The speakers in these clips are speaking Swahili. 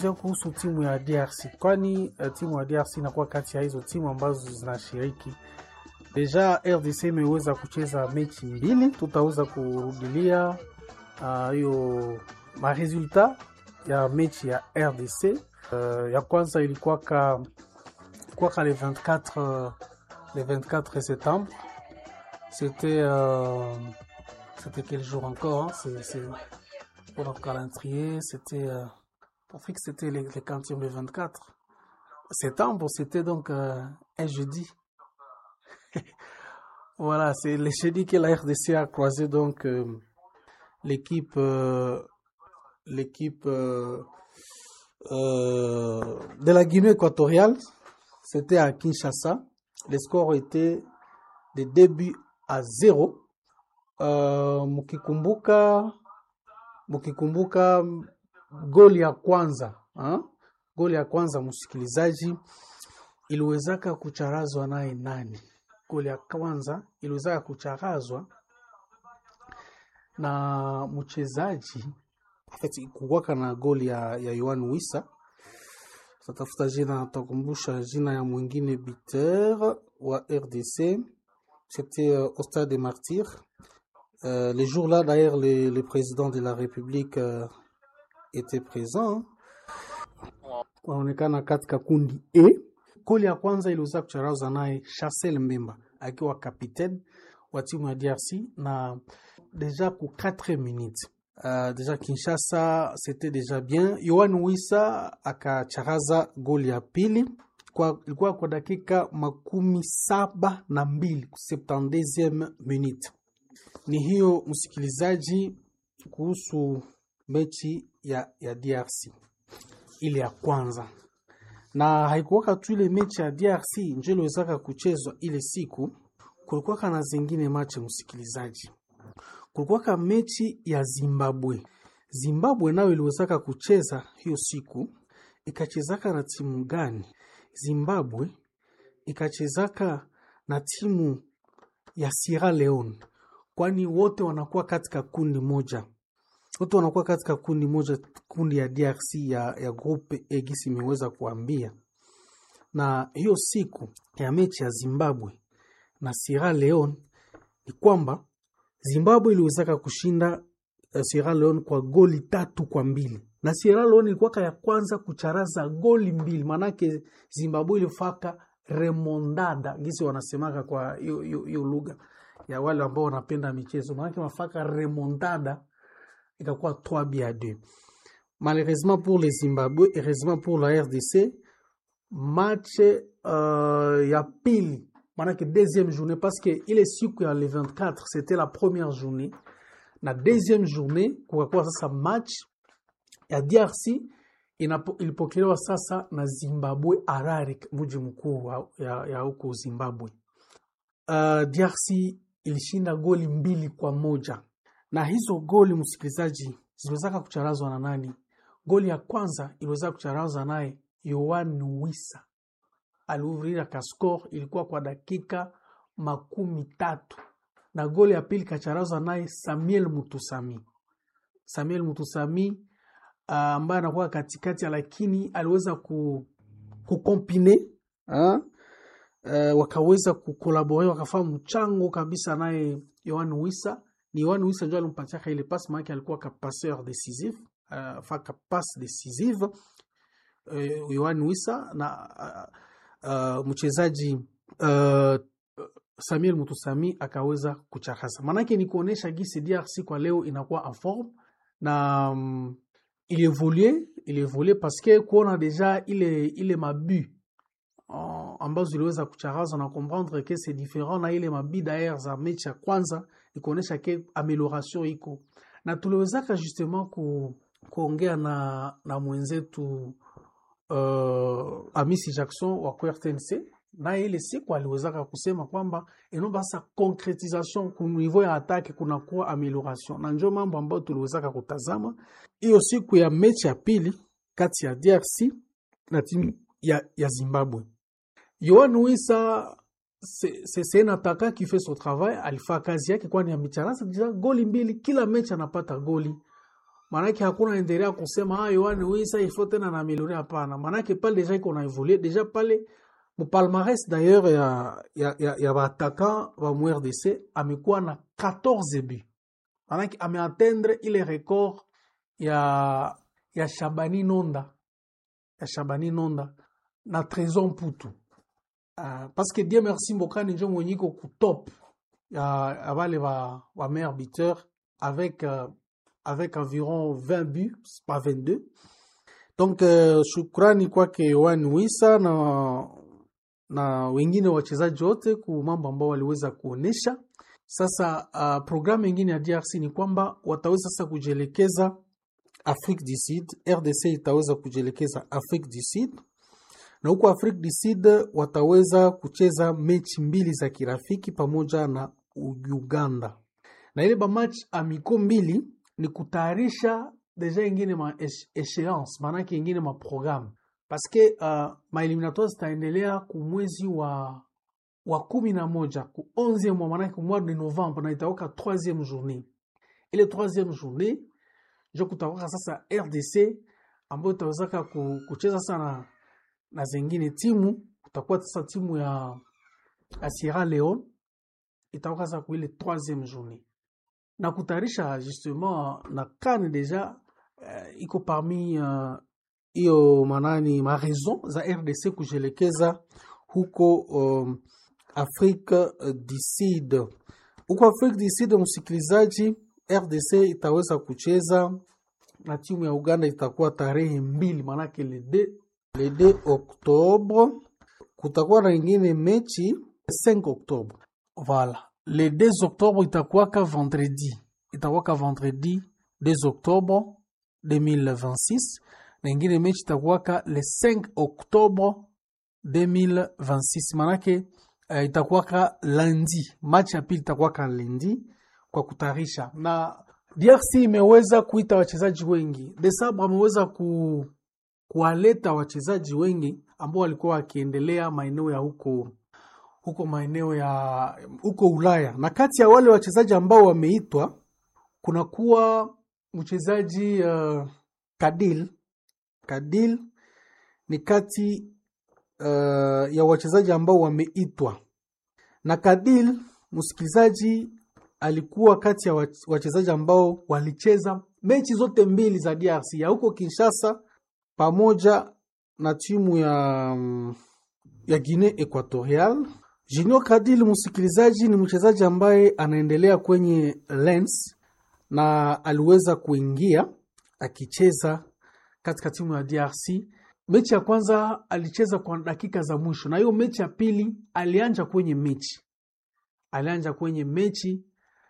kuhusu timu ya DRC kwani uh, timu ya DRC inakuwa kati ya hizo timu ambazo zinashiriki. Deja RDC imeweza kucheza mechi mbili, tutaweza kurudilia hiyo uh, maresultat ya mechi ya RDC. Uh, ya kwanza ilikuwaka ilikuwaka le 24 le 24 septembre c'était euh, c'était quel jour encore hein? c'est pour notre calendrier c'était euh, pour que c'était le, le quantième le 24 septembre c'était donc euh, un jeudi voilà c'est le jeudi que la RDC a croisé donc l'équipe l'équipe de la Guinée équatoriale c'était à Kinshasa. Le score était de début à zéro. Uh, mkikumbuka mkikumbuka goli ya kwanza ha? goli ya kwanza msikilizaji, iliwezaka kucharazwa naye nani? Goli ya kwanza iliwezaka kucharazwa na mchezaji kuwaka na goli ya, ya Yohan Wissa tatafuta jina takumbusha jina ya mwingine buteur wa RDC c'était euh, au stade des martyrs euh, le jour là d'ailleurs le, le président de la république euh, était présent wanaonekana katika kundi E. Goli ya kwanza iliweza kucharaza naye Chancel Mbemba akiwa kapitaine wa timu ya DRC na deja ku 4 minutes Uh, deja Kinshasa c'était déjà bien. Yohan Wissa akacharaza goli ya pili kwa, ilikuwa kwa dakika makumi saba na mbili 72e minute. Ni hiyo msikilizaji, kuhusu mechi ya, ya DRC ile ya kwanza, na haikuwaka tu ile mechi ya DRC njo iliwezaka kuchezwa ile siku, kulikuwaka na zingine mache msikilizaji kulikuwaka mechi ya Zimbabwe. Zimbabwe nayo iliwezaka kucheza hiyo siku, ikachezaka na timu gani? Zimbabwe ikachezaka na timu ya Sierra Leone, kwani wote wanakuwa katika kundi moja, wote wanakuwa katika kundi moja, kundi ya DRC ya, ya grupe egisi imeweza kuambia. Na hiyo siku ya mechi ya Zimbabwe na Sierra Leone ni kwamba Zimbabwe iliwezaka kushinda uh, Sierra Leone kwa goli tatu kwa mbili na Sierra Leone ilikuwa ya kwanza kucharaza goli mbili, manake Zimbabwe ilifaka remondada gisi wanasemaka kwa hiyo lugha ya wale ambao wanapenda michezo, manake mafaka remondada ikakuwa 3 buts à 2. Malheureusement pour les Zimbabwe, heureusement pour la RDC, match uh, ya pili manake deuxième journée parce que ile siku ya le 24 c'était la première journée na deuxième journée kukakuwa sasa match ya DRC ilipokelewa sasa na Zimbabwe Harare, mji mkuu ya huko Zimbabwe. Uh, DRC ilishinda goli mbili kwa moja na hizo goli msikilizaji, ziliwezaka kucharazwa na nani? Goli ya kwanza iliweza kucharazwa naye Yohan Wissa aliuvrira kaskor ilikuwa kwa dakika makumi tatu na goli ya pili kacharazwa naye Samuel Mutusami. Samuel Mutusami ambaye uh, anakuwa katikati, lakini aliweza ku, kukompine uh, wakaweza kukolabore wakafanya mchango kabisa naye Yohan Wissa. Ni Yohan Wissa ndio alimpatiaka ile passe, maana alikuwa ka passeur décisif uh, faka passe décisive uh, Yohan Wissa na uh, Uh, mchezaji uh, Samuel Mutusami akaweza kuchakaza. Maanake ni kuonesha gisi DRC kwa leo inakuwa en forme na um, ilievolue ilievolue paske kuona deja ile ile mabu uh, ambazo ziliweza kucharaza na comprendre que c'est différent na ile mabi daer za mechi ya kwanza, ni kuonesha ke amelioration iko na tuliwezaka justement ku, kuongea na, na mwenzetu Uh, Amisi Jackson wa RTNC naye ile siku aliwezaka kusema kwamba inaomba sasa concretisation ku niveau ya atake kunakuwa amelioration, na njo mambo ambayo tuliwezaka kutazama hiyo siku ya mechi ya pili kati ya DRC na timu ya, ya Zimbabwe. Yohan Wissa c'est un attaquant qui fait son travail, alifaa kazi yake, kwani amecharaza goli mbili, kila mechi anapata goli maanake hakuna endelea kusema ah, Yohane Wissa ifo tena na milioni. Hapana, maanake pale deja iko na evolue deja pale mupalmares d'ailleurs ya, ya, ya, ya baataka ba mu RDC amekuwa na 14 but, maanake ameatendre ile record ya, ya Shabani Nonda ya Shabani Nonda na Trésor Mputu uh, parce que Dieu merci Mbokani njo mwenye iko kutop ya, ya bale ba, ba meilleur buteur avec uh, avec environ 20 buts, pas 22. Donc uh, shukrani kwake Yohane Wissa na na wengine wachezaji wote ku mambo ambao waliweza kuonesha. Sasa uh, programu ingine ya DRC ni kwamba wataweza sasa kujielekeza Afrique du Sud. RDC itaweza kujielekeza Afrique du Sud, na huko Afrique du Sud wataweza kucheza mechi mbili za kirafiki pamoja na Uganda, na ile bamatch amiko mbili ni kutayarisha deja ingine ma échéance, maanake ingine ma programme paske uh, maeliminatoire zitaendelea ku mwezi wa wa kumi na moja ku 11 mwa maanake ku mois de novembre na itaoka 3e journée ile 3e journée njo kutaoka sasa RDC ambayo itawezaka kucheza sana na zengine timu kutakuwa sasa timu ya, ya Sierra Leone itaoka sasa ku ile 3e journée na kutayarisha justement na CAN deja uh, iko parmi hiyo uh, manani ma raison za RDC kujielekeza huko um, Afrique du Sud. Huko Afrique du Sud, msikilizaji, RDC itaweza kucheza na timu ya Uganda, itakuwa tarehe mbili, manake le 2 le 2 Oktobre. Kutakuwa na ingine mechi 5 Oktobre, voilà le 2 Oktobre itakuwaka vendredi, itakuwaka vendredi 2 Oktobre 2026 na ingine mechi itakuwaka le 5 Oktobre 2026, manake uh, itakuwaka lundi. Match ya pili itakuwaka lundi kwa kutayarisha, na DRC imeweza kuita wachezaji wengi. Desabre ameweza ku, kuwaleta wachezaji wengi ambao walikuwa wakiendelea maeneo ya huko huko maeneo ya huko Ulaya, na kati ya wale wachezaji ambao wameitwa kunakuwa mchezaji uh, Kadil Kadil ni kati uh, ya wachezaji ambao wameitwa na Kadil, msikilizaji, alikuwa kati ya wachezaji ambao walicheza mechi zote mbili za DRC ya huko Kinshasa pamoja na timu ya, ya Guinea Equatorial. Junior Kadil, msikilizaji, ni mchezaji ambaye anaendelea kwenye Lens na aliweza kuingia akicheza katika timu ya DRC. Mechi ya kwanza alicheza kwa dakika za mwisho, na hiyo mechi ya pili alianja kwenye mechi alianja kwenye mechi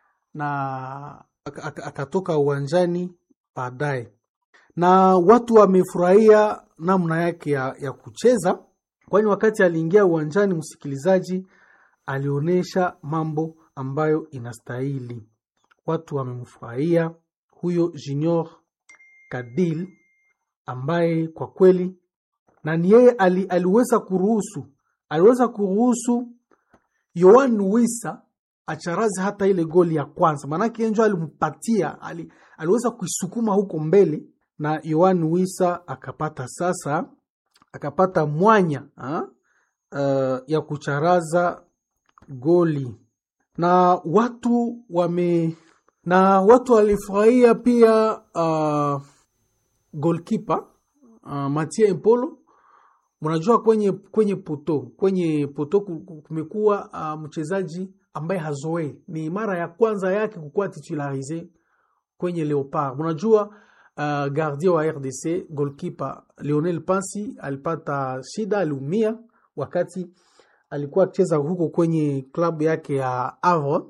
na akatoka uwanjani baadaye, na watu wamefurahia namna yake ya, ya kucheza, kwani wakati aliingia uwanjani, msikilizaji, alionyesha mambo ambayo inastahili. Watu wamemfurahia huyo Junior Kadil ambaye kwa kweli na ni yeye ali, aliweza kuruhusu aliweza kuruhusu Yohan Wissa acharazi hata ile goli ya kwanza, maanake njo alimpatia ali, aliweza kuisukuma huko mbele na Yohan Wissa akapata sasa akapata mwanya ha? Uh, ya kucharaza goli na watu wame na watu walifurahia pia uh, golkipa uh, Mathieu Empolo. Mnajua kwenye kwenye poto kwenye poto kumekuwa uh, mchezaji ambaye hazoei, ni mara ya kwanza yake kukuwa titularize kwenye Leopard. Mnajua uh, gardien wa RDC golkipa Lionel Pansi alipata shida, aliumia wakati alikuwa akicheza huko kwenye klabu yake ya Havre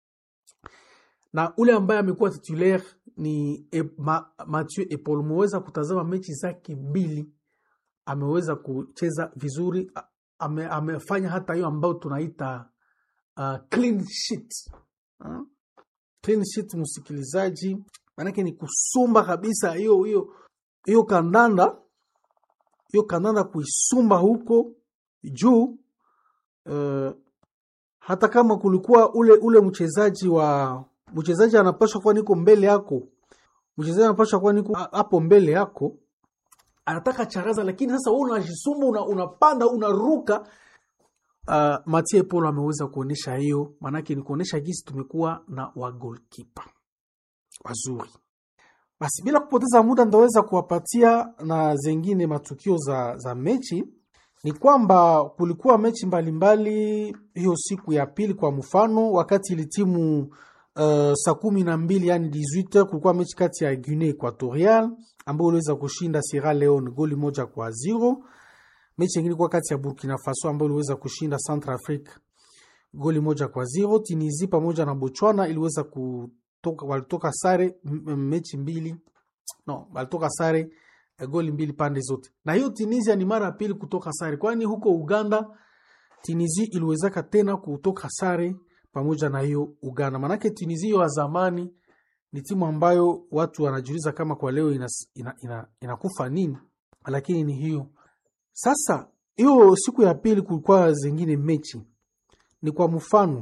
na ule ambaye amekuwa titulaire ni e, ma, Mathieu Epol. Umeweza kutazama mechi zake mbili, ameweza kucheza vizuri, ame, amefanya hata hiyo ambayo tunaita uh, clean sheet uh, clean sheet, msikilizaji, maanake ni kusumba kabisa hiyo hiyo hiyo kandanda hiyo kandanda kuisumba huko juu uh, hata kama kulikuwa ule ule mchezaji wa mchezaji anapaswa kuwa niko mbele yako, mchezaji anapaswa kuwa niko hapo mbele yako anataka charaza, lakini sasa wewe unajisumba, una, unapanda unaruka. Uh, Mathieu Polo ameweza kuonyesha hiyo, maanake ni kuonyesha jinsi tumekuwa na wagolkipa wazuri. Basi bila kupoteza muda, ndaweza kuwapatia na zengine matukio za, za mechi. Ni kwamba kulikuwa mechi mbalimbali hiyo siku ya pili. Kwa mfano, wakati ili timu uh, saa kumi na mbili yani 18 kulikuwa mechi kati ya Guinea Equatorial ambayo uliweza kushinda Sierra Leone goli moja kwa zero. Mechi nyingine ilikuwa kati ya Burkina Faso ambayo iliweza kushinda Central Africa goli moja kwa zero. Tunisia pamoja na Botswana iliweza kutoka, walitoka sare mechi mbili no, walitoka sare goli mbili pande zote, na hiyo Tunisia ni mara ya pili kutoka sare, kwani huko Uganda Tunisia iliwezaka tena kutoka sare pamoja na hiyo Uganda. Manake Tunisia wa zamani ni timu ambayo watu wanajiuliza kama kwa leo inakufa ina, ina, ina nini, lakini ni hiyo sasa. Hiyo siku ya pili kulikuwa zingine mechi, ni kwa mfano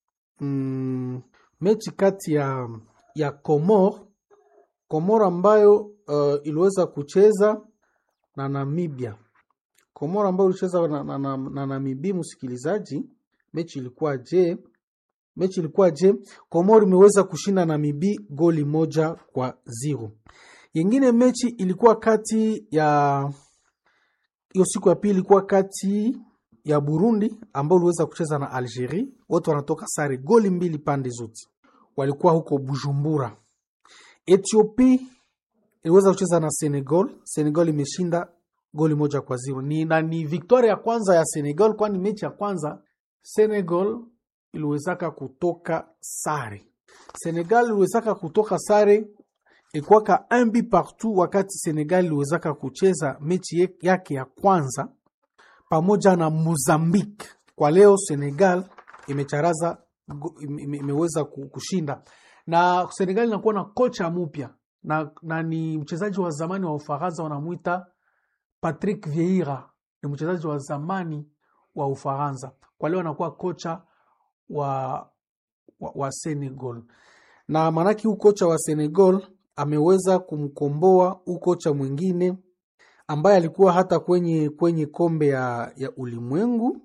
mm, mechi kati ya ya Komor Komor ambayo uh, iliweza kucheza na Namibia. Komor ambayo ilicheza na, na, na, na Namibia. Msikilizaji, mechi ilikuwa je? Mechi ilikuwa je? Komor imeweza kushinda Namibia goli moja kwa zero. Yengine mechi ilikuwa kati ya hiyo siku ya pili ilikuwa kati ya Burundi ambao uliweza kucheza na Algeria, wote wanatoka sare goli mbili pande zote, walikuwa huko Bujumbura. Ethiopia iliweza kucheza na Senegal. Senegal imeshinda goli moja kwa zero. Ni, na ni victoria ya kwanza ya Senegal, kwani mechi ya kwanza Senegal iliwezaka kutoka sare. Senegal iliwezaka kutoka sare ilikuwaka un but partout, wakati Senegal iliwezaka kucheza mechi yake ya kwanza pamoja na Mozambique. Kwa leo Senegal imecharaza imeweza kushinda na Senegal inakuwa na kocha mpya na, na ni mchezaji wa zamani wa Ufaransa wanamwita Patrick Vieira, ni mchezaji wa zamani wa Ufaransa. Kwa leo anakuwa kocha wa, wa, wa Senegal, na maanake huu kocha wa Senegal ameweza kumkomboa huu kocha mwingine ambaye alikuwa hata kwenye, kwenye kombe ya, ya ulimwengu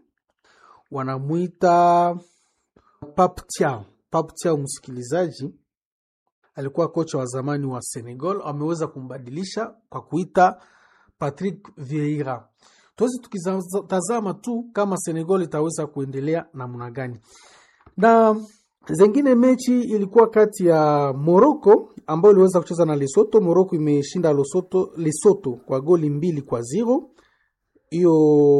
wanamwita Pape Thiaw. Pape Thiaw, msikilizaji, alikuwa kocha wa zamani wa Senegal, ameweza kumbadilisha kwa kuita Patrick Vieira. Tuwezi tukitazama tu kama Senegal itaweza kuendelea namna gani. Na zengine mechi ilikuwa kati ya Morocco ambayo iliweza kucheza na Lesotho. Morocco imeshinda Lesotho, Lesotho kwa goli mbili kwa zero. Hiyo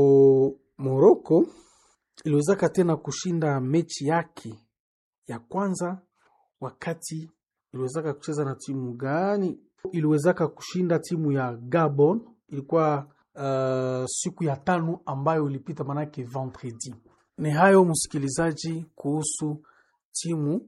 Morocco iliwezaka tena kushinda mechi yake ya kwanza wakati iliwezaka kucheza na timu gani? Iliwezaka kushinda timu ya Gabon, ilikuwa uh, siku ya tano ambayo ilipita, manake vendredi. Ni hayo msikilizaji, kuhusu timu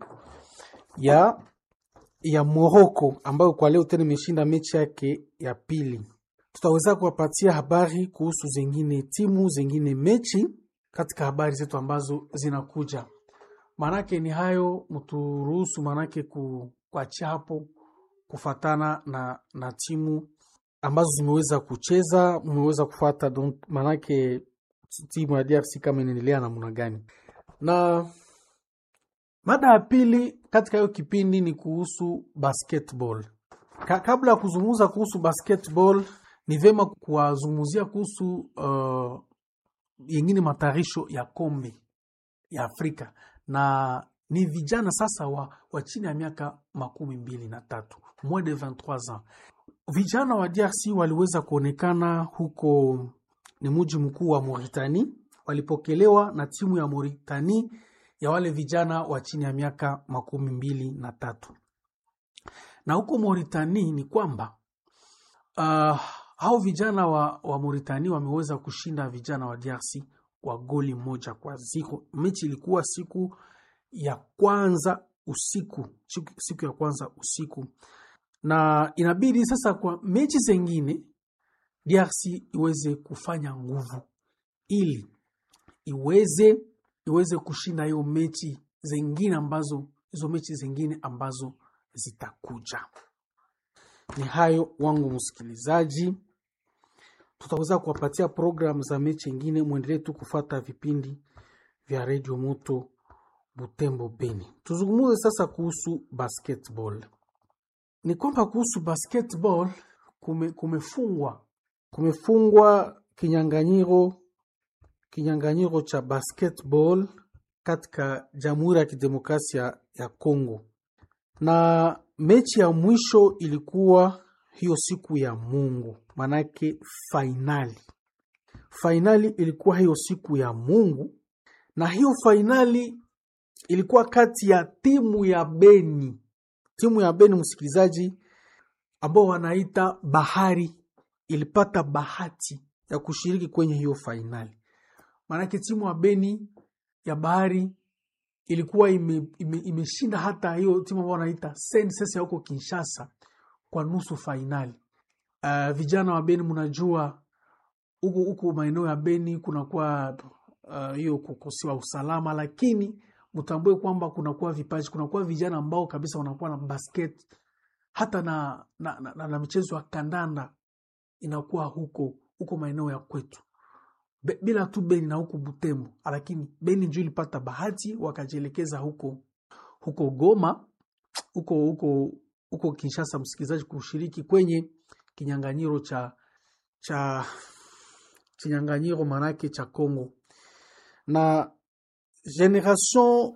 ya ya Morocco ambayo kwa leo tena imeshinda mechi yake ya pili. Tutaweza kuwapatia habari kuhusu zengine timu zengine mechi katika habari zetu ambazo zinakuja. Maanake ni hayo, mturuhusu maanake ku, kuachia hapo kufatana na, na timu ambazo zimeweza kucheza, mmeweza kufata maanake timu ya DRC kama inaendelea namna gani. Na mada ya pili katika hiyo kipindi ni kuhusu basketball. Ka, kabla ya kuzungumza kuhusu basketball ni vyema kuwazungumzia kuhusu uh, yengine matayarisho ya kombe ya Afrika na ni vijana sasa wa, wa chini ya miaka makumi mbili na tatu moins de 23 ans. Vijana wa DRC waliweza kuonekana huko, ni mji mkuu wa Mauritania, walipokelewa na timu ya Mauritania ya wale vijana wa chini ya miaka makumi mbili na tatu. Na huko Mauritania ni kwamba uh, hao vijana wa, wa Mauritania wameweza kushinda vijana wa DRC kwa goli moja kwa zero. Mechi ilikuwa siku ya kwanza usiku, siku, siku ya kwanza usiku, na inabidi sasa kwa mechi zengine DRC iweze kufanya nguvu ili iweze iweze kushinda hiyo mechi zengine ambazo hizo mechi zengine ambazo zitakuja. Ni hayo wangu msikilizaji, tutaweza kuwapatia programu za mechi ingine. Mwendelee tu kufata vipindi vya redio moto Butembo Beni. Tuzungumuze sasa kuhusu basketball. Ni kwamba kuhusu basketball kume, kumefungwa kumefungwa kinyanganyiro kinyanganyiro cha basketball katika Jamhuri ya Kidemokrasia ya Kongo, na mechi ya mwisho ilikuwa hiyo siku ya Mungu, manake fainali fainali ilikuwa hiyo siku ya Mungu, na hiyo fainali ilikuwa kati ya timu ya Beni, timu ya Beni, msikilizaji, ambao wanaita Bahari, ilipata bahati ya kushiriki kwenye hiyo fainali. Maanake timu ya Beni ya Bahari ilikuwa imeshinda ime, ime hata hiyo timu ambao wanaita SNCC ya huko Kinshasa kwa nusu fainali. Uh, vijana wa Beni, mnajua huku huku maeneo ya Beni kunakuwa hiyo uh, kukosiwa usalama, lakini mtambue kwamba kunakuwa vipaji, kunakuwa vijana ambao kabisa wanakuwa na basket hata na, na, na, na, na michezo ya kandanda inakuwa huko huko maeneo ya kwetu Be, bila tu Beni na huko Butembo, lakini Beni njoo ilipata bahati wakajielekeza huko huko Goma huko huko huko Kinshasa, msikilizaji, kushiriki kwenye kinyanganyiro cha cha kinyanganyiro manake cha Congo na Generation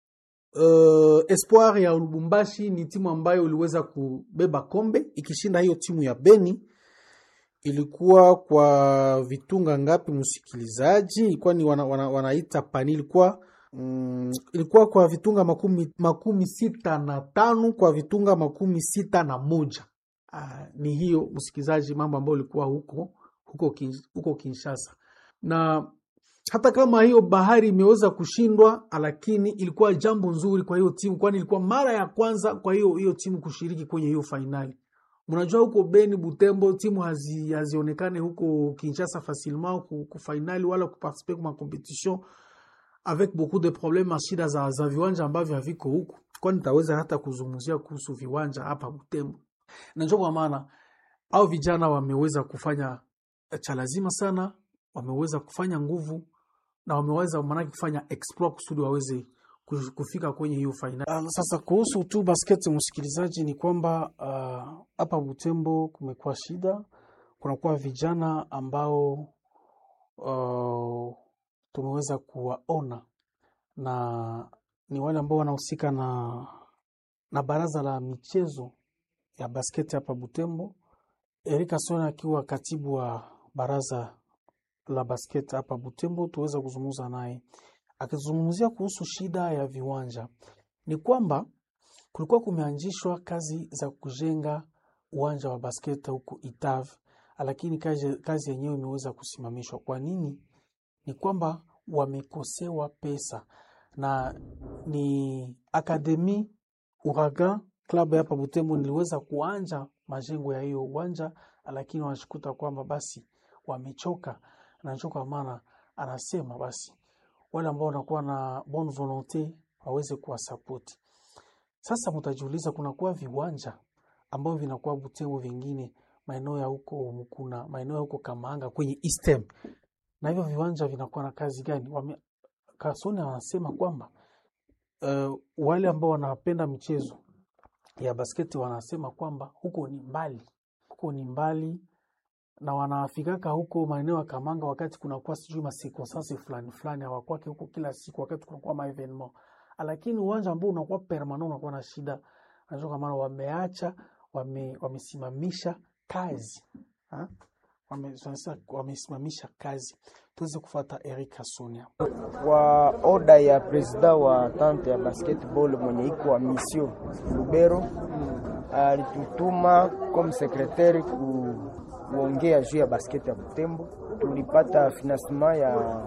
uh, Espoir ya Lubumbashi ni timu ambayo iliweza kubeba kombe ikishinda hiyo timu ya Beni. Ilikuwa kwa vitunga ngapi, msikilizaji? Ilikuwa ni wana, wana, wanaita pani, ilikuwa mm, ilikuwa kwa vitunga makumi, makumi sita na tano kwa vitunga makumi sita na moja. Uh, ni hiyo msikilizaji, mambo ambayo ilikuwa huko huko, huko Kinshasa na hata kama hiyo bahari imeweza kushindwa, lakini ilikuwa jambo nzuri kwa hiyo timu, kwani ilikuwa mara ya kwanza kwa hiyo hiyo timu kushiriki kwenye hiyo fainali. Mnajua huko Beni, Butembo timu hazi, hazionekane huko Kinshasa facilement ku fainali wala kuparticiper kwa competition avec beaucoup de problemes, shida za, za viwanja ambavyo haviko huko, kwani nitaweza hata kuzungumzia kuhusu viwanja hapa Butembo, na ndio kwa maana au vijana wameweza kufanya cha lazima sana, wameweza kufanya nguvu na wameweza maanake kufanya exploit kusudi waweze kufika kwenye hiyo fainali. Sasa kuhusu tu basket, msikilizaji, ni kwamba hapa uh, Butembo kumekuwa shida, kunakuwa vijana ambao uh, tumeweza kuwaona na ni wale ambao wanahusika na, na baraza la michezo ya basket hapa Butembo. Erika Sona akiwa katibu wa baraza la basket hapa Butembo, tuweza kuzungumza naye akizungumzia kuhusu shida ya viwanja. Ni kwamba kulikuwa kumeanzishwa kazi za kujenga uwanja wa basket huko Itav, lakini kazi, kazi yenyewe imeweza kusimamishwa. Kwa nini? Ni kwamba wamekosewa pesa, na ni akademi Uragan klabu hapa Butembo niliweza kuanja majengo ya hiyo uwanja, lakini wanashikuta kwamba basi wamechoka nachoka, maana anasema basi wale ambao wanakuwa na bon volonte waweze kuwasapoti. Sasa mtajiuliza, kunakuwa viwanja ambavyo vinakuwa Butembo, vingine maeneo ya huko Mkuna, maeneo ya huko Kamanga kwenye Eastem, na hivyo viwanja vinakuwa na kazi gani? Wame, Kasoni wanasema kwamba uh, wale ambao wanapenda michezo ya basketi wanasema kwamba huko ni mbali, huko ni mbali na wanafikaka huko maeneo ya Kamanga wakati kunakuwa sijui masekonsansi fulani fulani, hawakwake huko kila siku wakati kunakuwa maevenement, lakini uwanja ambao unakuwa permanent unakuwa na shida. Najua kwa maana wameacha wame, wamesimamisha kazi ha? Wame, wamesimamisha kazi. Tuweze kufuata Eric Sonia kwa oda ya presida wa tante ya basketball mwenye iko wa mission Lubero alitutuma comme secretaire ku kuongea juu ya basket ya Butembo. Tulipata financement ya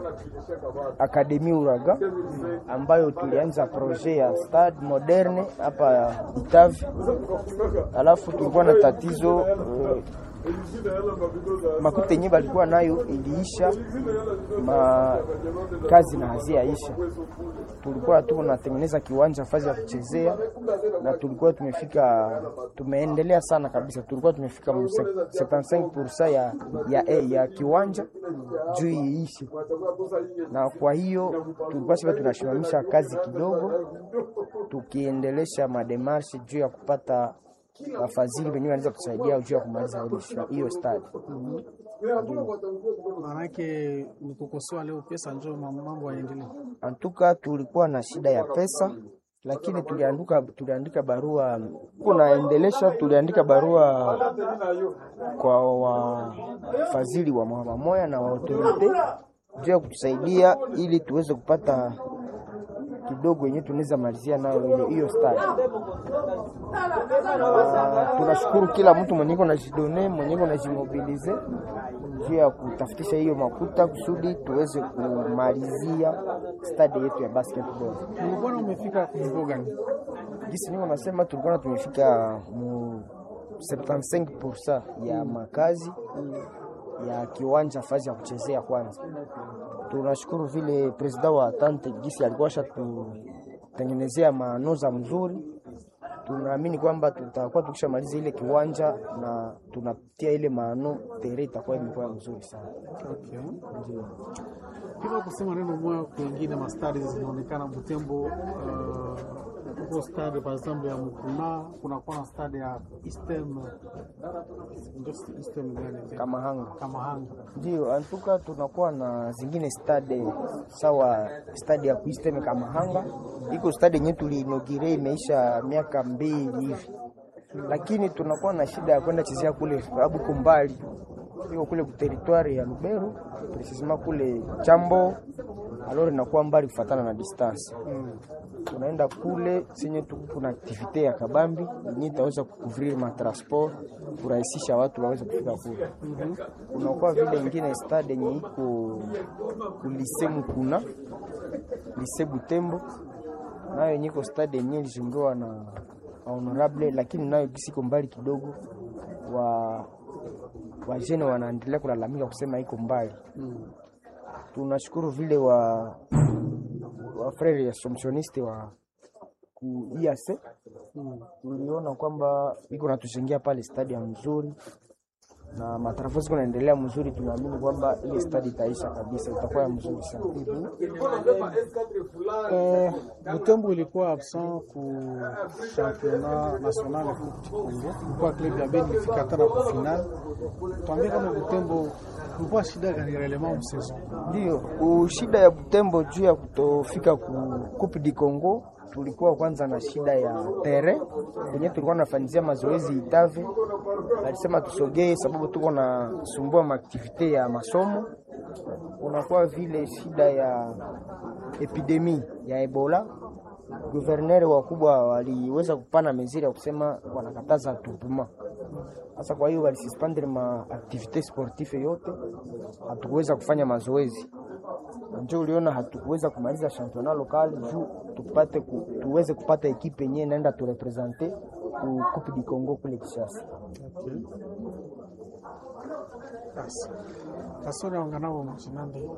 Akademi Uraga ambayo tulianza projet ya stade moderne hapa Itavi, alafu tulikuwa na tatizo uh, makuta yenyewe balikuwa nayo iliisha, ma kazi na haziaisha. Tulikuwa tu tunatengeneza kiwanja fazi ya kuchezea, na tulikuwa tumefika, tumeendelea sana kabisa, tulikuwa tumefika mu 75% ya, ya, ya, ya kiwanja juu iishe, na kwa hiyo tulikuwa sasa tunasimamisha kazi kidogo, tukiendelesha mademarshe juu ya kupata wafadhili wenyewe wanaweza kusaidia juu ya kumaliza hiyo stadi. Maanake ni kukosoa leo pesa njo mambo yaendelee. Antuka tulikuwa na shida ya pesa, lakini tuliandika tuliandika barua kunaendelesha, tuliandika barua kwa wafadhili wa mama moya na wa autorite juu ya kutusaidia ili tuweze kupata kidogo yenyewe tunaweza malizia nayo ile hiyo stadi. Uh, tunashukuru kila mtu mwenye iko najidone mwenye iko najimobilize juu ya kutafutisha hiyo makuta kusudi tuweze kumalizia stadi yetu ya basketball. Ulikuwa umefika kiwango gani? Gisi niko nasema tulikuwa tumefika mu 75% ya makazi ya kiwanja fazi ya kuchezea kwanza. Tunashukuru vile presida wa Tante Gisi alikuwa tutengenezea maanoza mzuri. Tunaamini kwamba tutakuwa tukishamaliza ile kiwanja na tunapitia ile maano tere itakuwa imekuwa mzuri sana. Okay. Ndio. Kila kusema neno moja kwingine mastadi zinaonekana Butembo uh, huko stade par exemple ya Mukuna kuna kwa stade ya Eastern ndio Eastern gani? Kama hanga. Kama hanga. Ndio, antuka tunakuwa na zingine stade sawa, stade ya kuisteme kama hanga iko stade yenyewe tuliinogire imeisha miaka mbili hivi, lakini tunakuwa na shida ya kwenda chezea kule sababu iko mbali, iko kule kuteritwari ya Lubero precisement kule Chambo, aloro inakuwa mbali kufatana na distance Mm. tunaenda kule senye tu kuna aktivite ya kabambi yenye itaweza kukuvrir matransport kurahisisha watu waweze kufika kule. Mhm. Kunakuwa vile ingine stade yenye iko kulise Mukuna lise Butembo, nayo yenye iko stade yenye ilijungiwa na honorable, lakini nayo kisiko mbali kidogo. wa wajene wanaendelea kulalamika kusema iko mbali. Mm. Tunashukuru vile wa wa frere assumptioniste wa ku IAC Mm. tuliona kwamba iko natujengea pale stadium mzuri na matarafo ziko naendelea mzuri. Tunaamini kwamba ile stadi itaisha kabisa, itakuwa ya mzuri sana. Eh, Butembo ilikuwa absent ku championnat national ya Coupe du Congo. Ilikuwa club ya Beni ilifika hata na ku final. Tuambie kama Butembo kulikuwa shida gani relevant msezo? Ndio shida ya Butembo juu ya kutofika ku Coupe du Congo, tulikuwa kwanza na shida ya tere kwenye tulikuwa nafanyizia mazoezi Itave, alisema tusogee sababu tuko na sumbua maaktivite ya masomo. Unakuwa vile shida ya epidemi ya Ebola, guverneri wakubwa waliweza kupana meziri ya kusema wanakataza tupuma sasa kwa hiyo walisuspendre ma activite sportive yote, hatukuweza kufanya mazoezi, njo uliona hatukuweza kumaliza championnat local juu tupate ku, tuweze kupata ekipe yenyewe naenda turepresente ku Coupe du Congo kule Kinshasa. Okay. Basi. Kasore wanganao mchinande.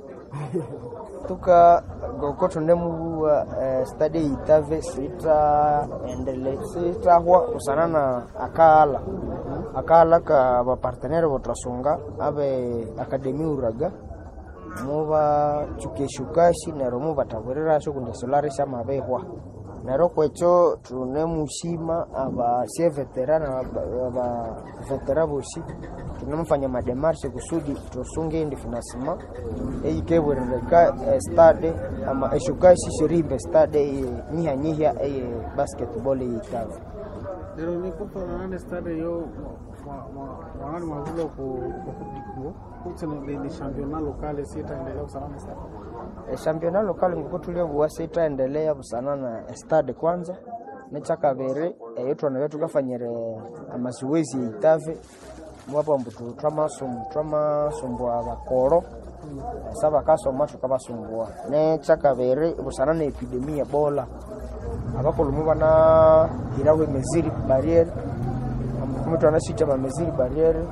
tuka gokoto ndemu eh, stade itave sita endele sitahwa usana na akala akala ka bapartenere botrasunga abe akademi uraga muba chukeshukashi nero mubatagwerera sho kunde solare shama behwa nero kwecho tunemushima aba sie veterana aba- aba vetera boshi tunemfanya mademarshe kusudi tusunge ndi finasima eikebwerereka eh, stade ama eshukashi shirimbe stade eye nyihanyihya eye basketball eyitava Lero ni kupa na nane stade yo mwanani mwavula ku ku Coupe du Congo. Kutse ni ni championnat local sita endelea usalama stade. e, championnat local nguko tulia buwase itaendelea busana na stade kwanza nechakavere eyo twanayo tukafanyire amazoezi eitave mwapa mbutu twamasum twamasumbua bakoro sa bakasoma tukabasumbua nechakavere busana na epidemi ya bola abakulumu bana irawe meziri barriere amukumu twanashita mameziri barriere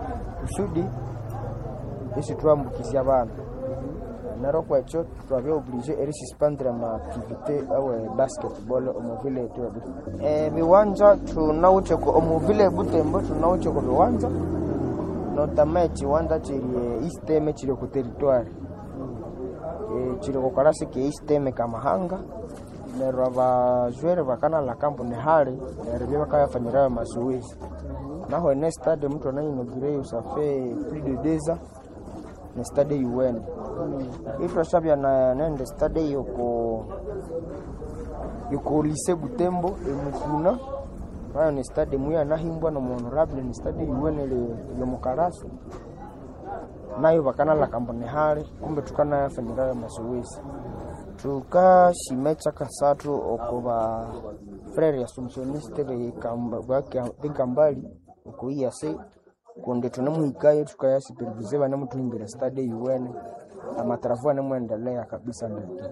kusudi isi twambukizia bana naro kwekyo twabya oblige erisuspendre amaaktivite awe basketball omuvile yetu ya Butembo. E, viwanja tunawuche ku omuvile Butembo tunawuche ku viwanja notama ekiwanja kiri isteme kiri ku territoire e, kiri ku karasi ke isteme kamahanga neryo abajwere bakanala kampu ni hali neryo bya bakayafanyirayo mazoezi naho ene stade mtu anainogire usafe plus de deux ans ni stade UN itwashabya na nende stade yoko yoko lise Butembo emukuna ayo ni stade muya nahimbwa na honorable ni stade UN ile yomukarasi nayo bakanala kambone hali kumbe tukanayafanyirayo mazoezi tukashimecha kasatu oko ba frere assumptioniste bekambali oko iyase kundi tunamuhikayo tukayasupervise banemutuhimbira stade UN amatarafu anemwendelea kabisa ndeke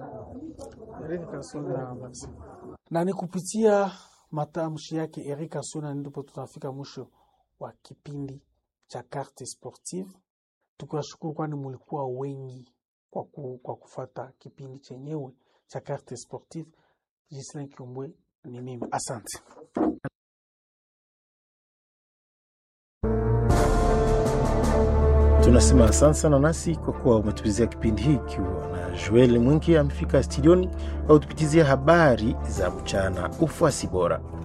na ni kupitia matamshi yake Eric Asuna ndipo tutafika mwisho wa kipindi cha Carte Sportive, tukiwashukuru kwani mulikuwa wengi kwa, ku, kwa kufata kipindi chenyewe cha Carte Sportive. Gislin Kiombwe ni mimi, asante. Tunasema asante sana nasi kwa kuwa umetupitizia kipindi hiki, na Joel Mwingi amefika studioni au tupitizia habari za mchana. Ufuasi bora.